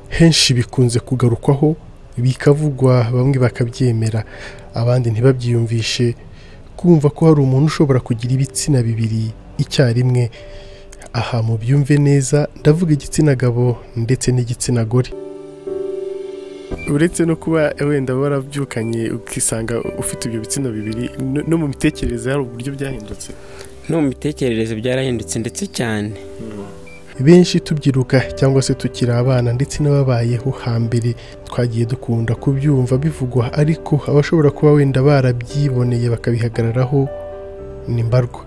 henshi bikunze kugarukwaho bikavugwa bamwe bakabyemera abandi ntibabyiyumvishe kumva ko hari umuntu ushobora kugira ibitsina bibiri icyarimwe aha mu byumve neza ndavuga igitsina gabo ndetse n'igitsina gore uretse no kuba wenda warabyukanye ukisanga ufite ibyo bitsina bibiri no mu mitekerereze hari uburyo byahindutse no mu mitekerereze byarahindutse ndetse cyane benshi tubyiruka cyangwa se tukiri abana ndetse n'ababayeho hambere twagiye dukunda kubyumva bivugwa ariko abashobora kuba wenda barabyiboneye bakabihagararaho ni mbarwa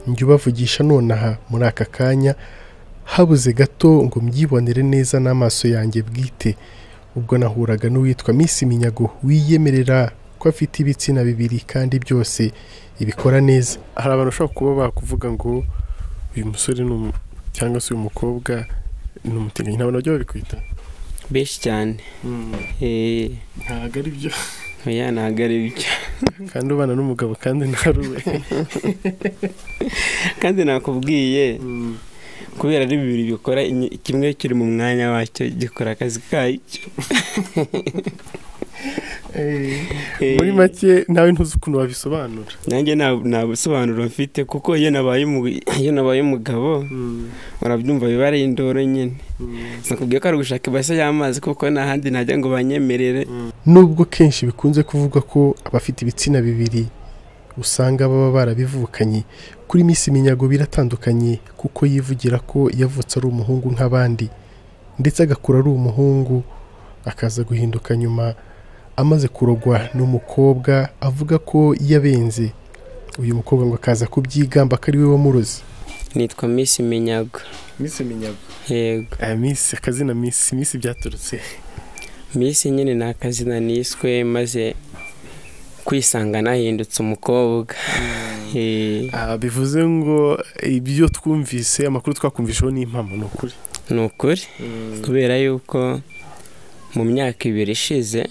njya ubavugisha nonaha muri aka kanya habuze gato ngo mbyibonere neza n'amaso yanjye bwite ubwo nahuraga n'uwitwa Miss Minyago wiyemerera ko afite ibitsina bibiri kandi byose ibikora neza hari abantu bashobora kuba bakuvuga ngo uyu musore ni umu- cyangwa se uyu mukobwa ni umutinganyi ntabwo nabyo babikwita benshi cyane Eh, ntabwo ari byo oya ntabwo ari byo kandi ubana n'umugabo kandi ntari we kandi nakubwiye kubera ari bibiri bikora inyi- kimwe kiri mu mwanya wacyo gikora akazi kacyo Eh, muri make nawe ntuzi ukuntu wabisobanura nanjye nta nta busobanuro mfite kuko iyo nabaye umu- iyo nabaye umugabo urabyumva biba ari indoro nyine nakubwiye ko ari ugushaka ibase y'amazi kuko nta handi najya ngo banyemerere nubwo kenshi bikunze kuvugwa ko abafite ibitsina bibiri usanga baba barabivukanye kuri Miss Minyago biratandukanye kuko yivugira ko yavutse ari umuhungu nk'abandi ndetse agakura ari umuhungu akaza guhinduka nyuma amaze kurogwa n'umukobwa avuga ko yabenze uyu mukobwa ngo akaza kubyigamba ko ari we wamuroze nitwa miss minyago misi minyago yego misi akazina misi misi byaturutse miss nyine ni akazina niswe maze kwisanga nahindutse umukobwa Eh, Ah, bivuze ngo ibyo twumvise amakuru twakumvisheho ni impamo ni ukuri ni ukuri kubera yuko mu myaka ibiri ishize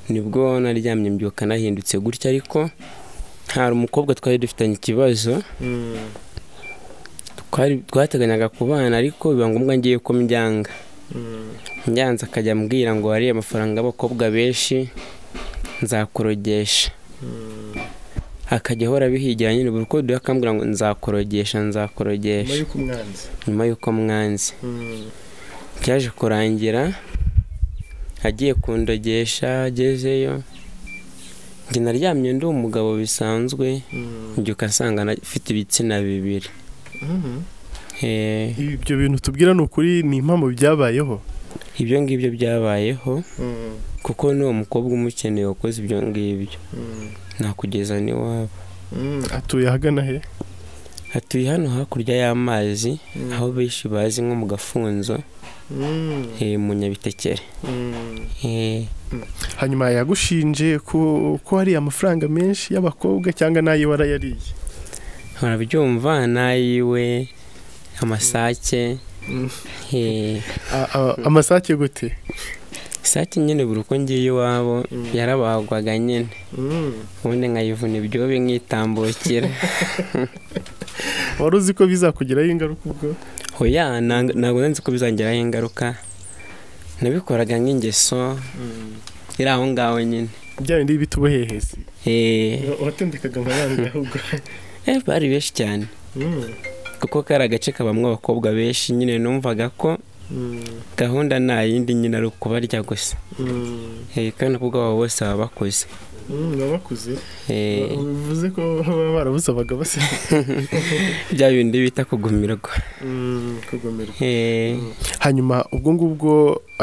nibwo naryamye mbyuka nahindutse gutya ariko hari umukobwa twari dufitanye ikibazo twari twateganyaga kubana ariko biba ngombwa ngiye ko mbyanga njyanze akajya ambwira ngo hari amafaranga y'abakobwa benshi nzakorogesha akajya ahora abihigira nyine buri uko duhe akambwira ngo nzakorogesha nzakorogesha y'uko umwanzi nyuma y'uko mwanze byaje kurangira agiye kundogesha agezeyo njye naryamye ndi umugabo bisanzwe mbyuka asanga afite ibitsina bibiri Eh, ibyo bintu tubwira ni ukuri ni impamo byabayeho ibyo ngibyo byabayeho kuko n'uwo mukobwa umukeneye wakoze ibyo ngibyo nakugeza n'iwabo Mm, atuye ahagana he hatuye hano hakurya y'amazi aho benshi bazi nko mu gafunzo eh, mu nyabitekere Eh, hanyuma yagushinje ko ko hari amafaranga menshi y'abakobwa cyangwa n'ayo warayariye barabyumva nayiwe amasake Mm. eh, A- a- amasake gute isake nyine buri uko ngiye iwabo yarabagwaga nyene ubundi nkayivuna ibyobe nkitambukira wari uzi ko bizakugiraho ingaruka ubwo hoya nang- ntabwo nzi ko bizangiraho ingaruka nabikoraga nk'ingeso iri aho ngaho nyine bya bindi bituboheheze Eh, watendekaga amafaranga ahubwo eh, bari benshi cyane kuko kari agace kabamwe abakobwa benshi nyine numvaga ko gahunda nta yindi nyine ari ukubarya gusa Eh, kandi kuko abo bose baba bakuze baba bakuze Eh, bivuze ko baba barabusabaga basa bya bindi bita kugumirwa kugomerwa Eh, hanyuma ubwo ngubwo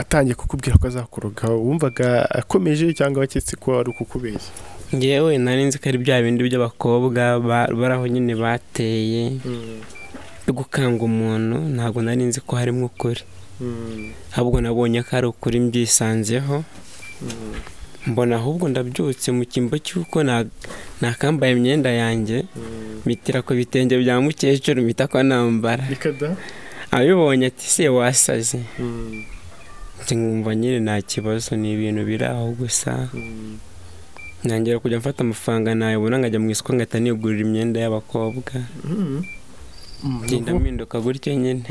atangiye kukubwira ko azakoroga wumvaga akomeje cyangwa waketse ko ari ukukubeshya njyewe nari nzi ko ari bya bindi by'abakobwa ba- bari aho nyine bateye yo gukanga umuntu ntabwo nari nzi ko harimo ukuri ahubwo nabonye ko ari ukuri mbyisanzeho mbona ahubwo ndabyutse mu cyimbo cy'uko na- nakambaye imyenda yanjye mitira ku bitenge bya mukecuru mpita ko nambara bikada abibonye ati se wasaze njye nkumva nyine nta kibazo ni ibintu biri aho gusa ntangira kujya mfata amafaranga nayabona nkajya mu isoko ngahita nigurira imyenda y'abakobwa ngenda mpinduka gutyo nyine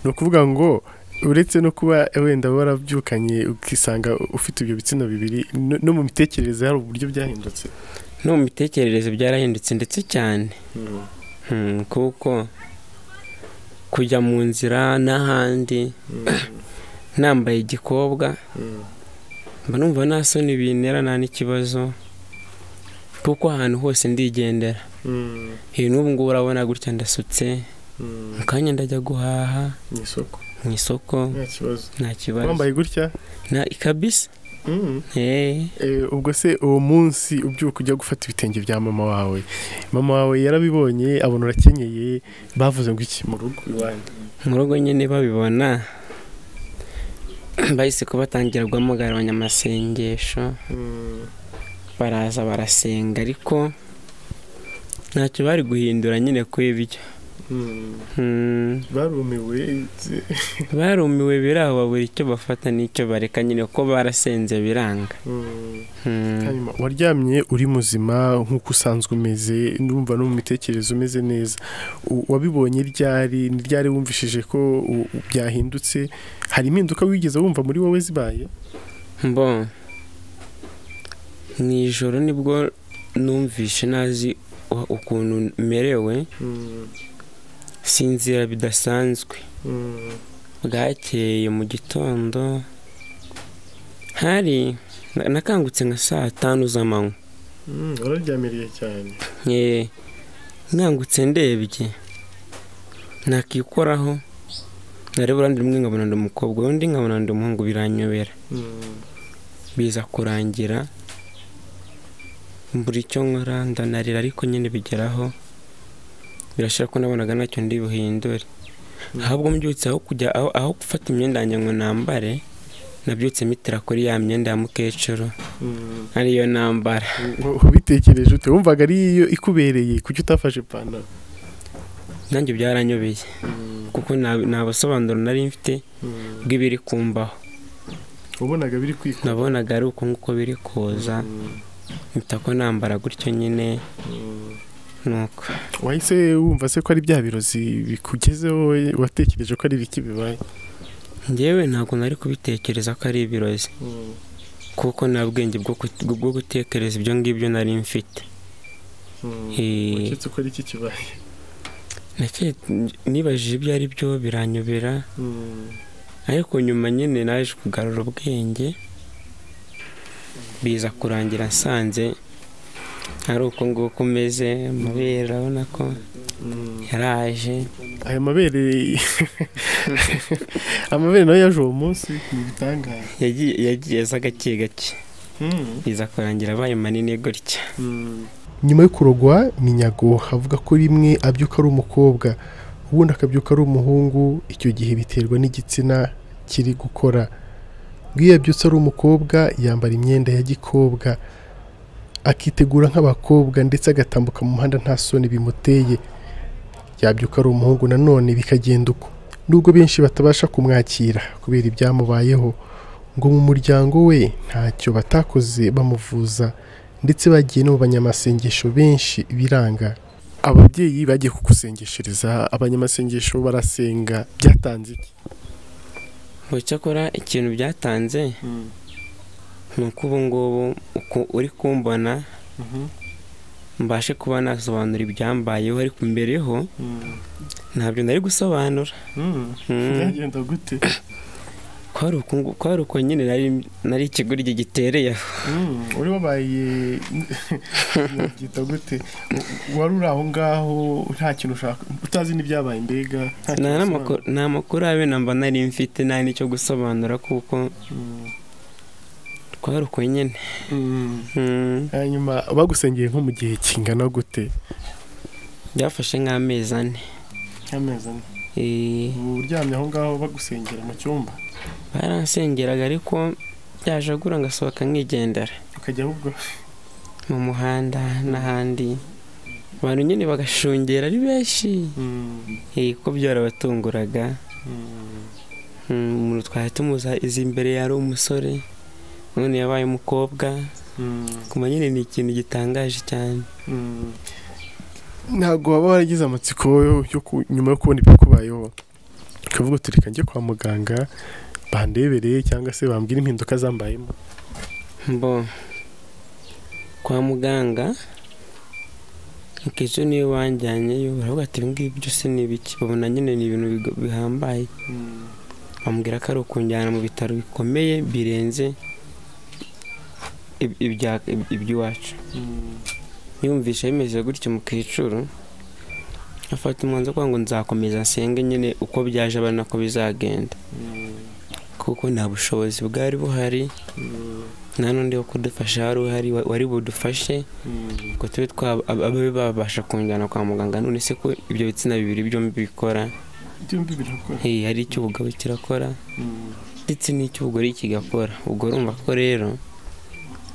ni ukuvuga ngo uretse no kuba wenda warabyukanye ukisanga ufite ibyo bitsina bibiri no- no mu mitekerereze hari uburyo byahindutse no mu mitekerereze byarahindutse ndetse cyane Hmm, kuko kujya mu nzira n'ahandi nambaye igikobwa mba numva nta soni bintera nta n'ikibazo kuko ahantu hose ndigendera iyi n'ubu ngubu urabona gutya ndasutse mu kanya ndajya guhaha mu isoko mu isoko nta kibazo nta kibazo wambaye gutya nta kabisa Mm. Eh, Eh, ubwo se uwo munsi ubyuka ujya gufata ibitenge bya mama wawe mama wawe yarabibonye abona urakenyeye bavuze ngo iki mu rugo iwanyu mu rugo nyine babibona bahise ko batangira guhamagaranwa amasengesho baraza barasenga ariko ntacyo bari guhindura nyine ku ibyo Hmm, barumiwe barumiwe biraho babura icyo bafata n'icyo bareka nyine ko barasenze biranga Hmm, hanyuma waryamye uri muzima nk'uko usanzwe umeze numva no mu mitekerereze umeze neza U- wabibonye ryari ni ryari wumvishije ko u- byahindutse hari impinduka wigeze wumva muri wowe zibaye mbo mu ijoro nibwo numvishe nazi u- ukuntu merewe sinzira bidasanzwe bwakeye mu gitondo hari na- nakangutse nka saa tanu z'amanywa wararyamiriye cyane Nye- nkangutse ndebye nakikoraho nareba uruhande rumwe nkabona ndi umukobwa urundi nkabona ndi umuhungu biranyobera biza kurangira mbura icyo nkora ndanarira ariko nyine bigeraho birashira ko nabonaga ntacyo ndi buhindure ahubwo mbyutse aho kujya aho, aho gufata imyenda yanjye ngo nambare nabyutse mitira kuri ya myenda ya mukecuru ariyo nambara ubitekereje ute wumvaga ari iyo ikubereye kuki utafashe ipantaro nanjye byaranyobeye kuko nta- nta busobanuro nari mfite bw'ibiri kumbaho wabonaga biri kwikora nabonaga ari uko nguko biri kuza mpita ko nambara gutyo nyine nuko wahise wumva se ko ari bya birozi bikugezeho watekereje ko ari ibiki bibaye njyewe ntabwo nari kubitekereza ko ari ibirozi kuko nta bwenge bwo kut- bwo gutekereza ibyo ngibyo nari mfite Eh, uketse ko ari iki kibaye nake- nibajije ibyo ari byo biranyobera ariko nyuma nyine naje kugarura ubwenge biza kurangira nsanze ari uko nguko umeze amabere urabona ko yaraje aya mabere amabere nayo yaje uwo munsi ni ibitangaje yagiye yagiye aza gake gake biza kurangira abaye manini gutya nyuma yo kurogwa minyago havuga ko rimwe abyuka ari umukobwa ubundi akabyuka ari umuhungu icyo gihe biterwa n'igitsina kiri gukora iyo yabyutse ari umukobwa yambara imyenda ya gikobwa akitegura nk'abakobwa ndetse agatambuka mu muhanda nta soni bimuteye yabyuka ari umuhungu nanone bikagenda uko nubwo benshi batabasha kumwakira kubera ibyamubayeho ngo mu muryango we ntacyo batakoze bamuvuza ndetse bagiye no mu banyamasengesho benshi biranga ababyeyi bagiye kugusengeshereza abanyamasengesho barasenga byatanze iki ngo cyakora ikintu byatanze ni uko ubu ngubu uku- uri kumbona mbashe kuba nasobanura ibyambayeho ariko mbere ho ntabyo nari gusobanura Mm. byagenda gute kwari uko ngu- kwari uko nyine nari nari ikiguryi gitereye aho uri wabaye byita gute wari uri aho ngaho nta kintu ushaka utazi n'ibyabaye mbega nta nta kintu n'amakuru nta makuru abe namba nari mfite nta n'icyo gusobanura kuko usobanura. kwari uko nyine Mm. Mm. hanyuma bagusengeye nko mu gihe kingana gute byafashe nk'amezi ane nk'amezi ane Eh, ubu uryamye aho ngaho bagusengera mu cyumba baransengeraga ariko byajagura ngasohoka nkigendera ukajya ahubwo mu muhanda n'ahandi abantu nyine bagashungera ari benshi Eh, kuko byarabatunguraga Mm, umuntu twari tumuzi izi imbere yari umusore none yabaye umukobwa kumva nyine ni ikintu gitangaje cyane ntabwo waba waragize amatsiko yo nyuma yo kubona ibikubayeho ukavuga uti reka njye kwa muganga bandebereye cyangwa se bambwira impinduka zambayemo mbo kwa muganga akenshi niyo wanjyanyeyo baravuga ati ibi ngibi byose ni ibiki babona nyine ni ibintu bigo- bihambaye bambwira ko ari ukunjyana mu bitaro bikomeye birenze ib- ibya- ib- iby'iwacu niyumvisha bimeze gutyo mu kicuru afata umwanzuro kugira ngo nzakomeza nsenge nyine uko byaje abona ko bizagenda kuko nta bushobozi bwari buhari nta n'undi wo kudufasha wari uhari wa- wari budufashe ngo tube twaba ababe babasha kunjyana kwa muganga none se ko ibyo bitsina bibiri byombi bikora byombi birakora Hey, hari icyo ubugabo kirakora ndetse n'icyo ubugore kigakora ubwo urumva ko rero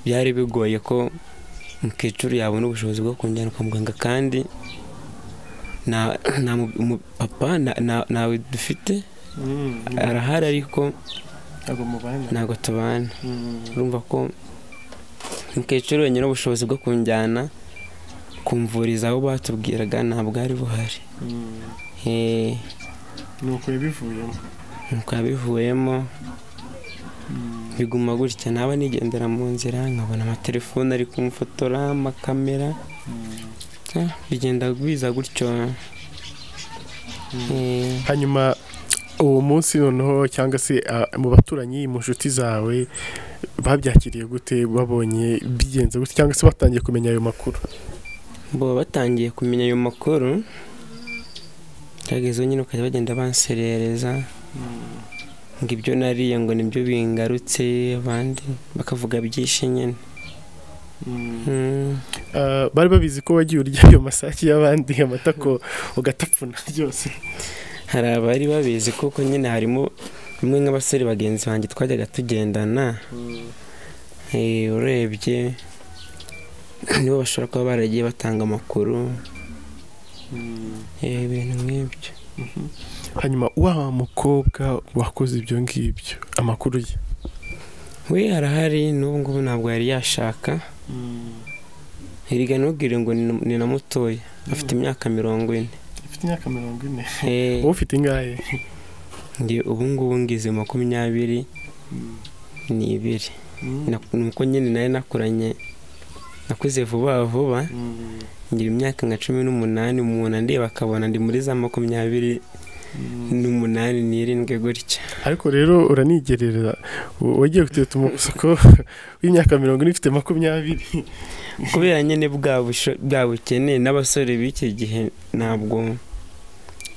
byari bigoye ko umukecuru yabona ubushobozi bwo kunjyana kwa muganga kandi nta nta mu- umupapa nta- nta- ntawe dufite arahari ariko ntabwo mubana ntabwo tubana Mm. urumva ko umukecuru wenyine ubushobozi bwo kunjyana kumvuriza aho batubwiraga ntabwo ari buhari Mm. Eh, nuko yabivuyemo nuko yabivuyemo biguma gutya naba nigendera mu nzira nkabona amatelefone ari kumfotora amakamera Ah, bigenda biza gutyo Eh, hanyuma uwo munsi noneho cyangwa se ah, mu baturanyi mu nshuti zawe babyakiriye gute babonye bigenze gute cyangwa se batangiye kumenya ayo makuru bo batangiye kumenya ayo makuru cyagezeho nyine ukajya bagenda banserereza ngo ibyo nariye ngo nibyo bingarutse abandi bakavuga byinshi nyine Mm. Ah, bari babizi ko wagiye urya ayo masake y'abandi amatako ugatapfuna byose hari abari babizi kuko nyine harimo bimwe nk'abasore bagenzi banjye twajyaga tugendana Eh, urebye nibo bashobora kuba baragiye batanga amakuru Eh, ibintu nk'ibyo hanyuma wa mukobwa wakoze ibyo ngibyo amakuru ye we harahari n'ubu ngubu ntabwo yari yashaka hirya ntugire ngo ni- ni na mutoya afite imyaka mirongo ine afite imyaka mirongo ine Eh, wowe ufite ingahe ndi ubu ngubu ngize makumyabiri n'ibiri Na- nuko nyine nari nakuranye nakuze vuba vuba ngira imyaka nka cumi n'umunani umuntu andeba akabona ndi muri za makumyabiri n'umunani n'irindwi gutya ariko rero uranigerera w- wagiye kuteta umusoko w'imyaka mirongo ine ufite makumyabiri kubera nyine bwa busho- bwa bukene n'abasore b'iki gihe ntabwo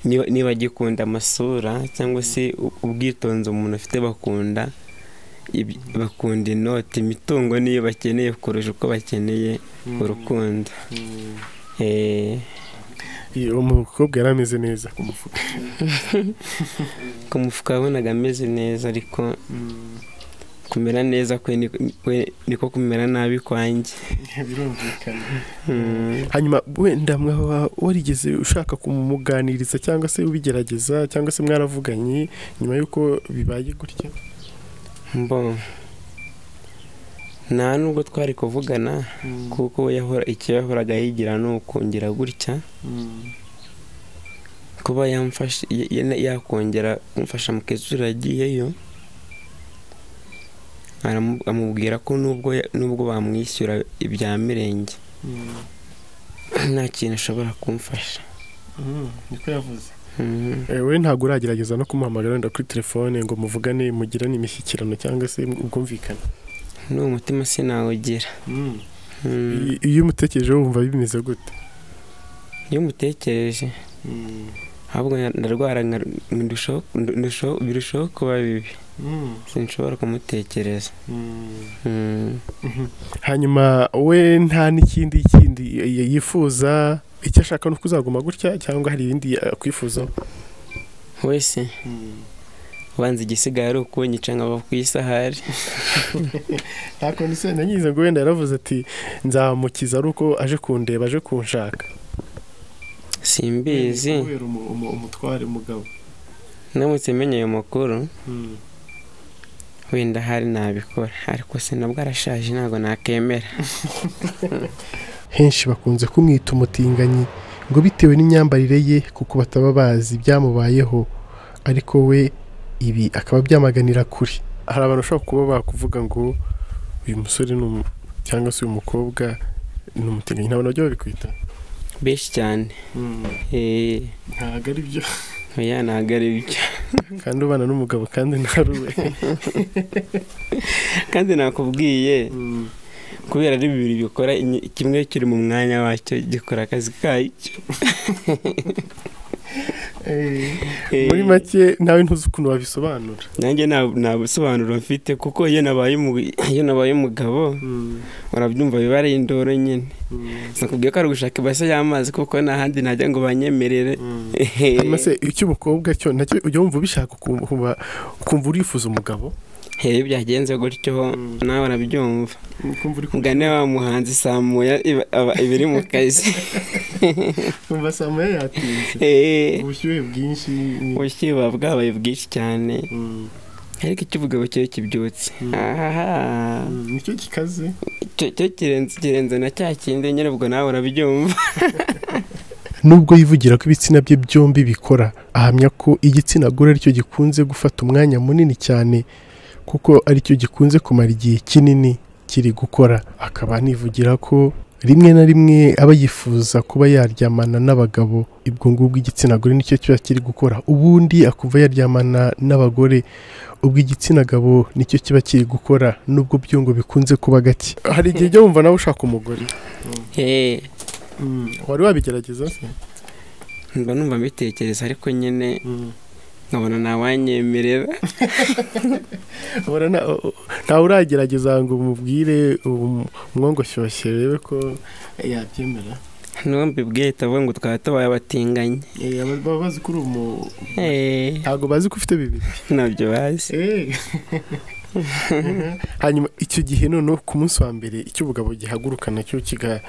niba- niba agikunda amasura cyangwa se u- ubwitonzi umuntu afite bakunda ibi- bakunda inoti imitungo niyo bakeneye kurusha uko bakeneye urukundo Eh, Iyi, umukobwa yari ameze neza ku mufuka ku mufuka wabonaga ameze neza ariko kumera neza kwe ni- kwe niko kumera nabi kwanjye birumvikana Mm. hanyuma wenda mwaba warigeze ushaka kumuganiriza cyangwa se ubigerageza cyangwa se mwaravuganye nyuma y'uko bibaye gutya Mbo nta nubwo twari kuvugana kuko we yahora icyo yahoraga yigira ni ukongera gutya kuba yamfasha ya- ya- yakongera kumfasha mukecuru yagiyeyo aramu- amubwira ko nubwo ya- nubwo bamwishyura ibya mirenge nta kintu ashobora kumfasha niko yavuze Mhm. we ntabwo uragerageza no kumuhamagara wenda kuri telefone ngo muvugane mugirane imishyikirano cyangwa se ubwumvikane ni umutima sinawugira Mhm. I- iyo umutekereje wumva bimeze gute iyo umutekereje ahubwo na- ndarwara nka- ndushaho ndushaho- birushaho kuba bibi sinshobora kumutekereza Mm. hanyuma we nta n'ikindi kindi y- yifuza icyo ashaka ni uko uzaguma gutya cyangwa hari ibindi akwifuzaho wese ubanza igisigaye ari ukunyica nkaba ku isahari nta kondisiyo nanyize ngo wenda yaravuze ati nzamukiza ari uko aje kundeba aje kunshaka simbizi kubera umu- umu- umutware umugabo ndamutse menye ayo makuru wenda hari nabikora ariko sinabwo arashaje ntabwo nakemera henshi bakunze kumwita umutinganyi ngo bitewe n'imyambarire ye kuko bataba bazi ibyamubayeho ariko we ibi akaba byamaganira kure hari abantu bashobora kuba bakuvuga ngo uyu musore ni umu- cyangwa se uyu mukobwa ni umutinganyi ntabwo nabyo babikwita benshi cyane eh, ntabwo ari byo oya ntabwo ari byo kandi ubana n'umugabo kandi ntari we kandi nakubwiye kubera ari bibiri bikora inyi- kimwe kiri mu mwanya wacyo gikora akazi kacyo Eh, muri make nawe ntuzi ukuntu wabisobanura nanjye nta- nta busobanuro mfite kuko iyo nabaye umu- iyo nabaye umugabo urabyumva biba ari indoro nyine nakubwiye ko ari ugushaka ibase y'amazi kuko nta handi najya ngo banyemerere hanyuma se icy'umukobwa cyo nacyo ujya wumva ubishaka ukumva ukumva urifuza umugabo iyo byagenze gutyo nawe urabyumva ukumva uri mugane wa muhanzi samuya iba- aba- iba iri mu kazi kumva samaya yatinze Eh, ubushyuhe bwinshi ni- ubushyuhe buba bwabaye bwinshi cyane Mm, ariko ikivuga kiba kibyutse Mm. ahaha mm, nicyo gikaze cyo cyo kirenze kirenze na cya kindi nyine ubwo nawe urabyumva nubwo yivugira ko ibitsina bye byombi bikora ahamya ko igitsina gore aricyo gikunze gufata umwanya munini cyane kuko aricyo gikunze kumara igihe kinini kiri gukora akaba anivugira ko rimwe na rimwe aba yifuza kuba yaryamana n'abagabo ubwo ngubwo igitsina gore nicyo kiba kiri gukora ubundi akumva yaryamana n'abagore ubwo igitsina gabo nicyo kiba kiri gukora nubwo byo ngo bikunze kuba gake hari igihe ujya wumva nawe ushaka umugore Eh, Mm, wari wabigerageza se mba numva mbitekereza ariko nyine Mm. nkabona ntawanyemerera Ubona nta- ntawe uragerageza ngo umubwire um- umwongoshyushye urebe ko yabyemera n'uwo mbibwiye itavuga ngo twaba tubaye abatinganyi Eh, aba- baba bazi ko uri umu Eh, ntabwo bazi ko ufite bibiri ntabyo bazi hanyuma icyo gihe noneho ku munsi wa mbere icyo ubugabo gihaguruka nacyo kiga-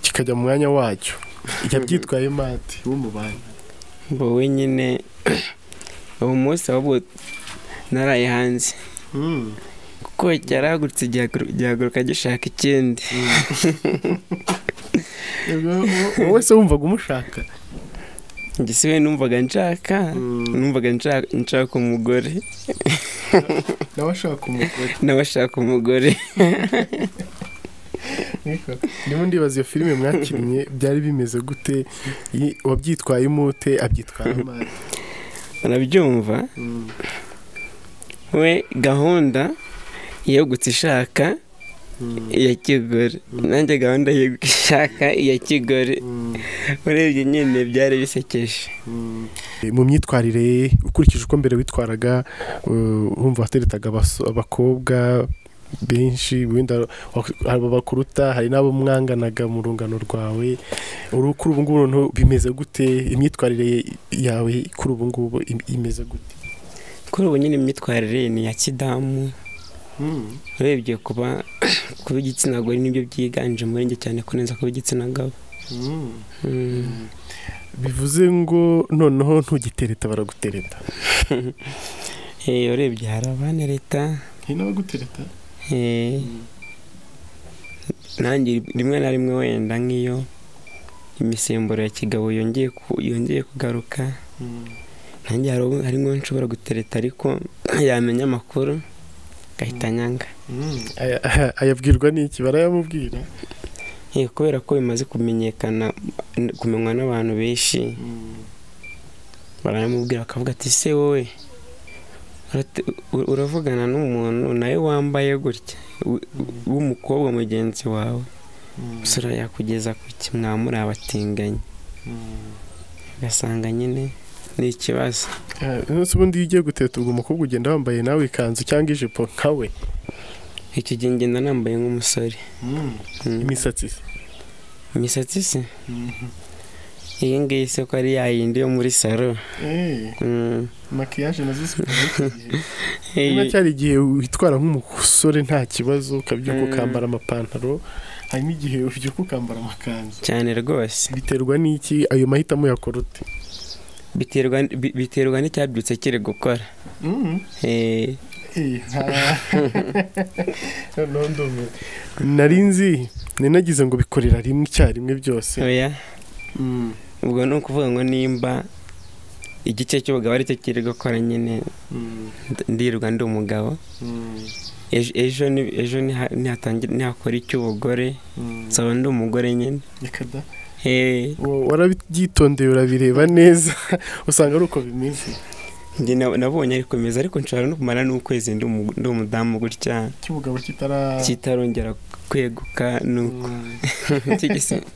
kikajya mu mwanya wacyo yabyitwaye mate w'umubanyi wowe nyine uwo munsi ahubwo naraye hanze Mm. kuko cyarahagurutse gihagur- gihaguruka gishaka ikindi Ubwo wowe wese wumvaga umushaka njye si we numvaga nshaka Mm. numvaga nshaka- nshaka umugore nawe ashaka umugore nawe ashaka umugore Niko. ndimo ndibaza iyo filime mwakinnye byari bimeze gute I- wabyitwaye imute abyitwaye mate urabyumva Mm. we gahunda yegutse ishaka Mm. iya kigore nanjye gahunda yegutse ishaka iya kigore Mm. urebye nyine byari bisekeje Mm. mu myitwarire ye ukurikije uko mbere witwaraga uh, wumva wateretaga abaso- abakobwa benshi wenda wak- hari abakuruta hari n'abo mwanganaga mu rungano rwawe uru- kuri ubu ngubu noneho bimeze gute imyitwarire ye- yawe kuri ubu ngubu im- imeze gute kuri ubu nyine imyitwarire ye ni iya kidamu urebye kuba kuba igitsina gore nibyo byiganje muri njye cyane kuneza kuba igitsina gabo Mm. bivuze ngo noneho ntugitereta baragutereta Eh, urebye hari abana leta ntinabagutereta eh, nanjye rimwe na rimwe wenda nk'iyo imisemburo ya kigabo yongeye ku- yongeye kugaruka nanjye hari ubu- hari nk'uwo nshobora gutereta ariko yamenya amakuru agahita anyanga ayabwirwa n'iki barayamubwira Eh, kubera ko bimaze kumenyekana kumenywa n'abantu benshi baramubwira bakavuga ati se wowe urate- u- uravugana n'umuntu nawe wambaye gutya w- w'umukobwa mugenzi wawe sura yakugeza ku ki mwamuri abatinganyi ugasanga nyine ni ikibazo Eh, nonese ubundi iyo ugiye guteta ubwo umukobwa ugenda wambaye nawe ikanzu cyangwa ijipo nka we icyo gihe ngenda nambaye nk'umusore Mm. imisatsi se imisatsi se iyi ngiyi se ko ari yayindi yo muri saro Mm. makiyaje nazo Eh, niba cyari igihe witwara nk'umusore nta kibazo ukabyuka Mm. ukambara amapantaro hanyuma igihe ubyuka ukambara amakanzu cyane rwose biterwa n'iki ayo mahitamo yakorute biterwa bi- biterwa n'icyabyutse kiri gukora Eh, nari nzi ninagize ngo bikorera rimwe icyarimwe byose oya ubwo ni ukuvuga ngo nimba igice cy'ubugabo aricyo kiri gukora nyine ndirirwa ndi umugabo ejo ejo ni- ejo niha- nihatangira- nihakora icy'ubugore nsaba ndi umugore nyine Reka da. Eh, Wo- warabyitondeye urabireba neza usanga ari uko bimeze njye na- nabonye ari komeza ariko nshobora no kumara n'ukwezi ndi umu- ndi umudamu gutya cy'ubugabo kitara kitarongera kweguka nuko kigisi-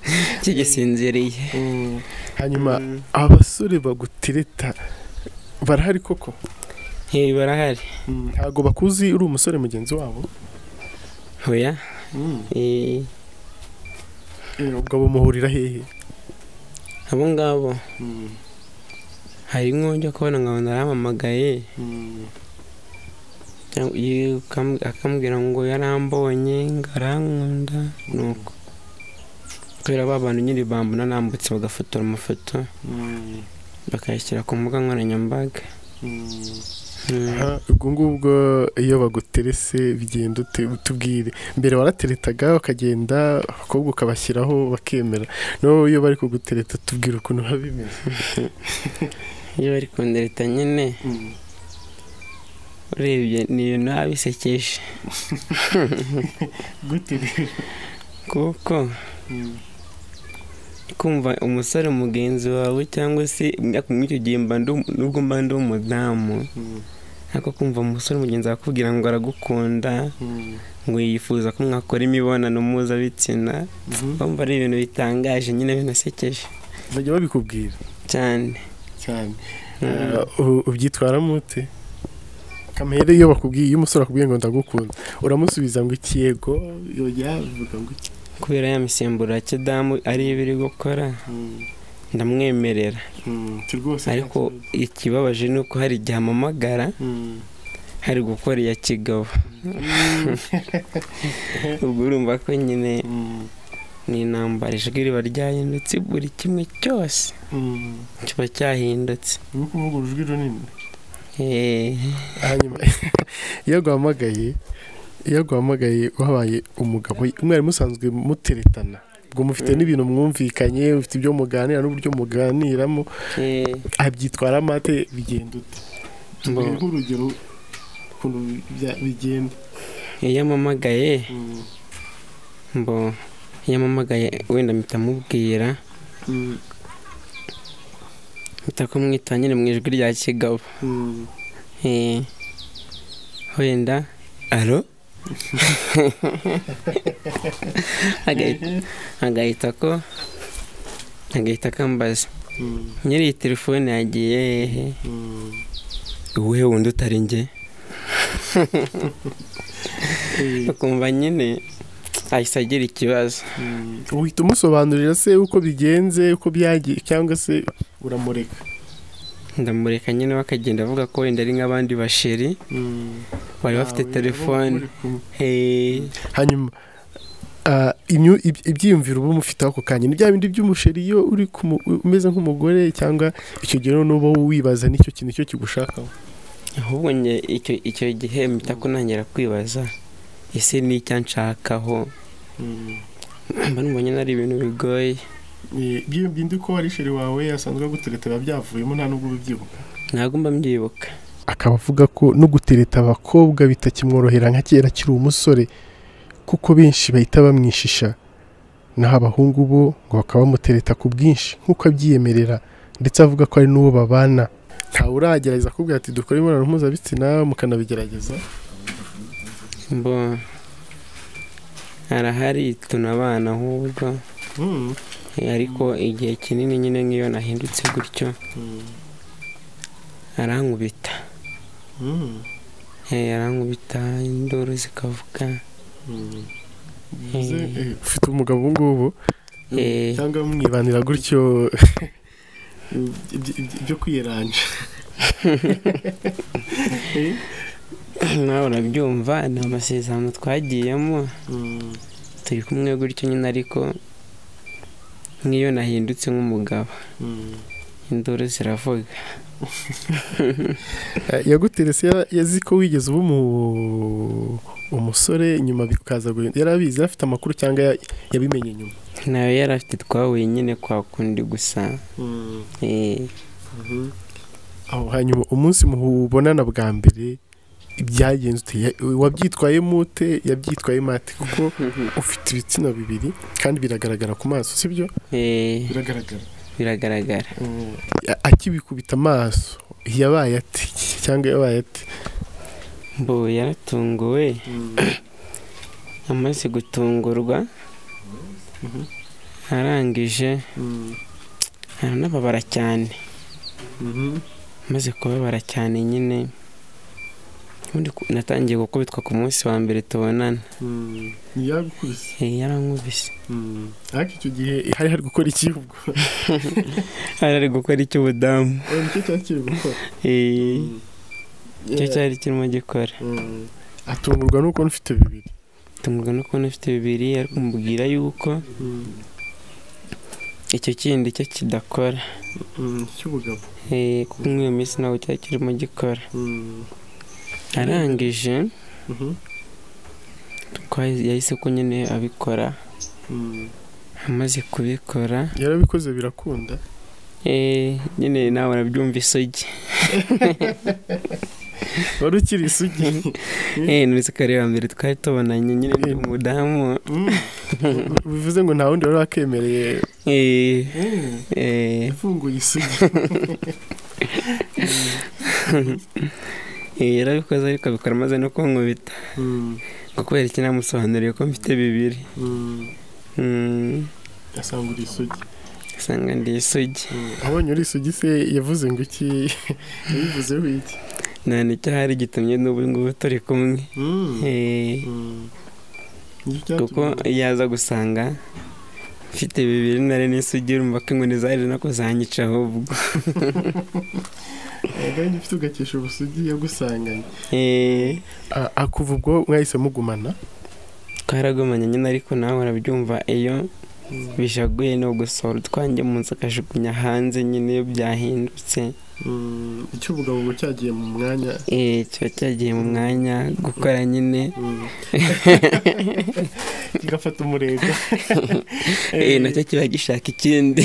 kigisinziriye Mm. hanyuma Mm. abasore bagutereta barahari koko Eh, barahari ntabwo bakuzi uri umusore mugenzi wabo oya eh, Eh, ubwo bamuhurira hehe abo ngabo hari nk'ujya kubona nkabona arampamagaye cyangwa ye- ukam- akambwira ngo yarambonye ngo arankunda nuko kubera ba bantu nyine bambona nambutse bagafotora amafoto bakayashyira ku mbuga nkoranyambaga Mm. Aha, ubwo ngubwo iyo baguterese bigenda ute utubwire mbere warateretaga ukagenda abakobwa ukabashyiraho bakemera nawe iyo bari kugutereta tubwira ukuntu biba bimeze iyo bari kundereta nyine urebye ni ibintu biba bisekeje gute kuko kumva umusore mugenzi wawe cyangwa se ariko muri icyo gihe mba ndi- nubwo mba ndi umudamu ariko kumva umusore mugenzi wawe akubwira ngo aragukunda ngo yifuza ko mwakora imibonano mpuzabitsina kumva ari ibintu bitangaje nyine binasekeje bajya babikubwira cyane cyane Mm. ubyitwaramo ute kamere iyo bakubwiye iyo umusore akubwiye ngo ndagukunda uramusubiza ngo ikiyego yojya bivuga ngo iki kubera ya misemburo ya kidamu ariyo iba iri gukora ndamwemerera iki rwose ariko ikibabaje ni uko hari igihe amamagara hari gukora iya kigabo ubwo urumva ko nyine ni intambara ijwi riba ryahindutse buri kimwe cyose kiba cyahindutse ni ukuvuga urujwi runini Eh, hanyuma iyo aguhamagaye iyo aguhamagaye uhabaye umugabo mwari musanzwe muteretana ubwo mufite n'ibintu mwumvikanye mufite ibyo muganira n'uburyo muganiramo eh, abyitwara amate bigenda ute mbo, Tubwire nk'urugero ukuntu bya- bigenda iyo amamagaye mbo iyo amamagaye wenda mpita amubwira mpita kumwita nyine mu ijwi rya kigabo Eh, wenda alo Agahita- agahita ko agahita akambaza nyiri iyi telefone yagiye hehe uwuhe wundi utari njye ukumva nyine ahise agira ikibazo uhita umusobanurira se uko bigenze uko byagiye cyangwa se uramureka ndamureka nyine bakagenda avuga ko wenda ari nk'abandi basheri bari bafite Ntawe telefone uri kumwe. Hey, hanyuma ah, imyu- iby- ibyiyumviro uba umufite ako kanya ni bya bindi by'umusheri iyo uri kumu- umeze nk'umugore cyangwa icyo gihe noneho uba wibaza nicyo kintu icyo kigushakaho ahubwo njye icyo icyo gihe mpita kunangira kwibaza ese ni icyo nshakaho mba numva nyine ari ibintu bigoye iyo bindi ko ari sheri wawe yasanzwe agutereta biba byavuyemo nta nubwo ubibyibuka ntabwo mba mbyibuka akaba avuga ko no gutereta abakobwa bitakimworohera nka kera akiri umusore kuko benshi bahita bamwishisha naho abahungu bo ngo bakaba bamutereta ku bwinshi nk'uko abyiyemerera ndetse avuga ko ari n'uwo babana ntawe uragerageza akubwira ati dukora imibonano mpuzabitsina mukanabigerageza mbo arahari tunabana ahubwo Mm. Eh, ariko igihe kinini nyine nk'iyo nahindutse gutyo arankubita Mm. Eh, arankubita induru zikavuga Mm. Eh, Eh, ufite umugabo ubu ngubu eh, cyangwa mwibanira gutyo ibyo- ibyo- ibyo kwiyeranja nawe urabyumva ni amasezerano twagiyemo turi kumwe gutyo nyine ariko nk'iyo nahindutse nk'umugabo induru ziravuga yaguterese yazi ko wigeze uba umusore nyuma bikaza yari abizi yari afite amakuru cyangwa yabimenye nyuma nawe yari afite twahuye nyine kwa kundi gusa hanyuma umunsi mubonana bwa mbere byagenze wabyitwayemo ute yabyitwayemo ate kuko ufite ibitsina bibiri kandi biragaragara ku maso sibyo biragaragara biragaragara akibikubita amaso yabaye ati cyangwa yabaye ati mbu yaratunguwe amaze gutungurwa arangije aranababara cyane amaze kubabara cyane nyine natangiye gukubitwa ku munsi wa mbere tubonana yagukubise yarankubise ariko icyo gihe hari hari gukora iki ubwo hari ari gukora icy'ubudamu nicyo cyari kiri gukora icyo cyari kirimo gikora atungurwa nuko ufite bibiri atungurwa no kubona ufite bibiri ariko mubwira yuko icyo kindi cyo kidakora cy'ubugabo kuko muri iyo minsi ntabwo cyari kirimo gikora arangije yahise ko nyine abikora amaze kubikora yarabikoze birakunda nyine nawe arabyumva isugi wari ukiri isugi muri sekari ya mbere twari tubonanye nyine ni umudamu bivuze ngo nta wundi wari wakemereye ifunguye isugi yarabikoze ariko abikora maze no kunkubita ngo kubera iki namusobanuriye ko mfite bibiri asanga uri isugi asanga ndi isugi abonye uri isugi se yavuze ngo iki yabivuzeho iki nta nicyo hari gitumye n'ubu ngubu turi kumwe kuko iyo aza gusanga mfite bibiri nari n'isugi urumva ko inkoni zari nako zanyica ahubwo agahenge ufite ugakesha ubusugi yagusanganye akuva ubwo mwahise mugumana twaragumanye nyine ariko nawe urabyumva iyo bishaguye ni ugusohora utwange mu nzu akajugunya hanze nyine iyo byahindutse icy'ubugabo ubu cyagiye mu mwanya eee kiba cyagiye mu mwanya gukora nyine kigafata umurego eee nacyo kiba gishaka ikindi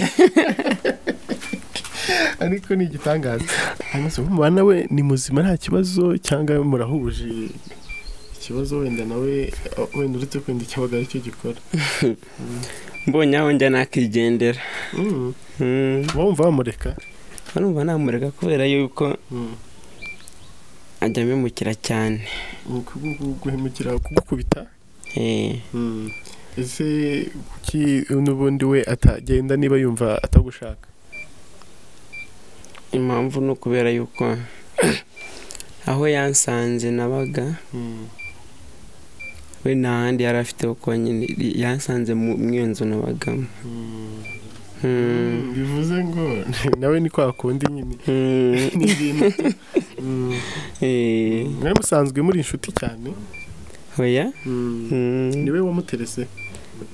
ariko ni igitangaza umubana we ni muzima nta kibazo cyangwa murahuje ikibazo wenda nawe wenda uretse kwenda ikibaga aricyo gikora mbonye aho njya nakigendera wumva wamureka urumva namureka kubera yuko ajya amemukira cyane guhemukira kugukubita ese kuki n'ubundi we atagenda niba yumva atagushaka impamvu ni ukubera yuko aho yansanze nabaga we nta handi yari afite kuko nyine yansanze mu iyo nzu nabagamo bivuze ngo nawe ni kwa kundi nyine ni ibintu mwari musanzwe muri inshuti cyane oya niwe wamuterese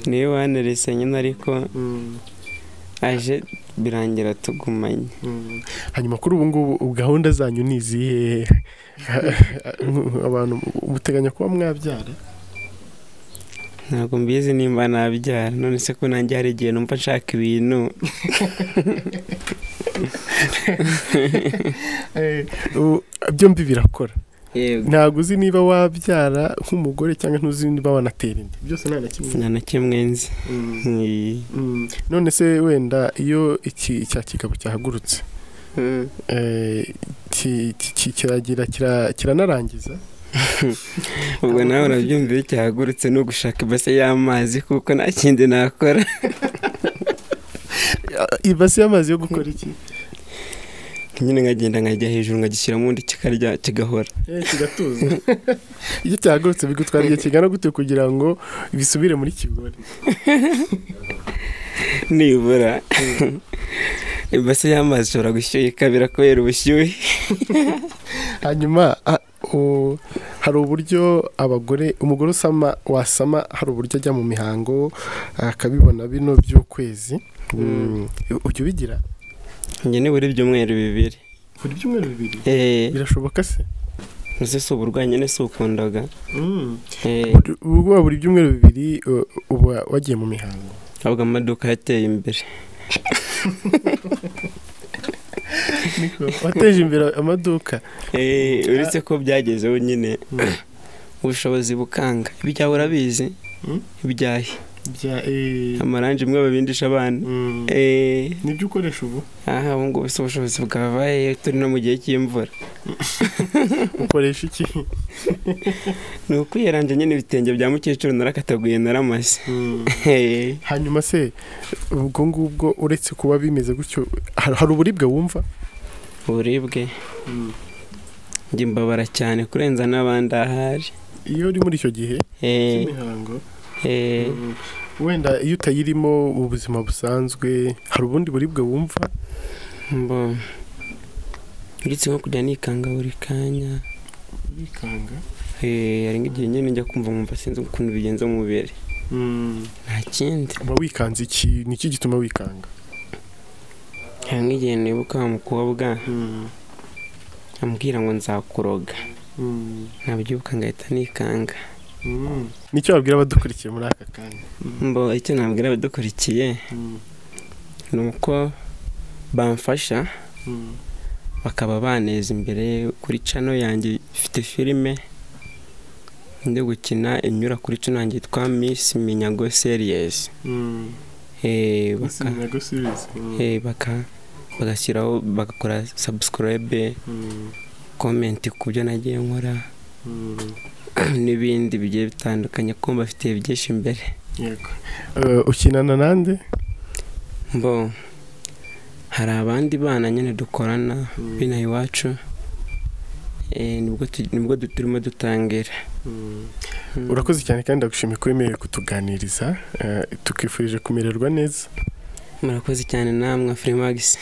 niwe wanerese nyine ariko aje birangira tugumanye hanyuma kuri ubu ngubu gahunda zanyu ni izihe abantu muteganya kuba mwabyara ntabwo mbizi nimba nabyara none se ko nanjye hari igihe numva nshaka ibintu byombi birakora ntabwo uzi niba wabyara nk'umugore cyangwa ntuzi niba wanatera inda byose nta na kimwe nta na kimwe nzi none se wenda iyo iki cya kigabo cyahagurutse kiragira kiranarangiza ubwo nawe urabyumva iyo cyahagurutse ni ugushaka ibase y'amazi kuko nta kindi nakora ibase y'amazi yo gukora iki nyine nkagenda nkajya hejuru nkagishyiramo undi kikarya kigahora kigatuza iyo cyahagurutse bigutwara igihe kigana gute kugira ngo bisubire muri kigori nibura ibase y'amazi ishobora gushyuha ikabira kubera ubushyuhe hanyuma hari uburyo abagore umugore usama wasama hari uburyo ajya mu mihango akabibona bino by'ukwezi ujya ubigira njye ni buri byumweru bibiri buri byumweru bibiri eee birashoboka se uzi si uburwayi nyine si ukundaga eee Buri- ubwo buri byumweru bibiri uh, uba wagiye mu mihango ahubwo amaduka yateye imbere wateje imbere amaduka eee uretse ko byagezeho nyine ubushobozi bukanga ibyawe urabizi Mm. ibyahe bya eh, amarangi imwe babindisha abana mm, eee nibyo ukoresha ubu aha ubu ngubu si ubushobozi bwabaye turi no mu gihe cy'imvura ukoresha iki ni ukwiyaranje nyine ibitenge bya mukecuru narakataguye naramase Mm. eee hanyuma se ubwo ngubwo uretse kuba bimeze gutyo har- hari uburibwe wumva uburibwe njye mbabara cyane kurenza n'abandi ahari iyo uri muri icyo gihe eee cy'imihango eee Mm. wenda iyo utayirimo mu buzima busanzwe hari ubundi buribwe wumva mbo uretse nko kujya nikanga buri kanya bikanga eee hari nk'igihe nyine njya kumva nkumva sinzi ukuntu bigenza mu mubiri nta kindi uba wikanze iki ni iki gituma wikanga hari nk'igihe nibuka wa mukobwa amubwira ngo nzakuroga nabyibuka ngahita nikanga nicyo wabwira abadukurikiye muri aka kanya mbo icyo nabwira abadukurikiye ni uko bamfasha bakaba baneza imbere kuri cano yanjye ifite filime ndi gukina inyura kuri cano yanjye yitwa Miss Minyago Series Eh, baka, eh, baka bagashyiraho bagakora subscribe comment ku byo nagiye nkora n'ibindi bigiye bitandukanye kumva bafite byinshi imbere Eh, ukinana nande mbo hari abandi bana nyine dukorana bino iwacu eh, nibwo tu- nibwo du- turimo dutangira Mm. urakoze cyane kandi ndagushimiye ko wemerewe kutuganiriza eh, tukifurije kumererwa neza murakoze cyane namwe Freemax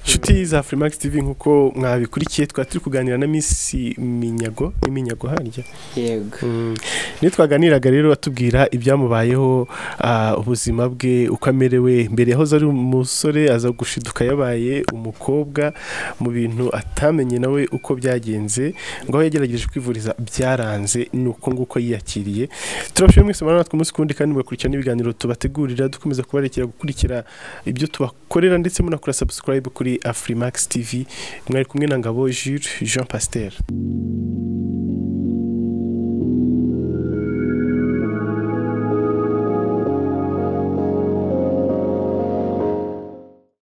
inshuti za Freemax TV nk'uko mwabikurikiye twari turi kuganira na Miss Minyago n'iminyago harya yego niyo twaganiraga rero batubwira ibyamubayeho ah, ubuzima bwe uko amerewe mbere yahoze ari umusore aza gushiduka yabaye umukobwa mu bintu atamenye nawe uko byagenze ngo aho yagerageje kwivuriza byaranze ni uko nguko yiyakiriye turabashije mwese murabona natwe umunsi kundi kandi mugakurikira n'ibiganiro tubategurira dukomeza kubarekera gukurikira ibyo tubakorera ndetse munakora subscribe kuri afrimax tv mwari kumwe na ngabo jules jean pasteur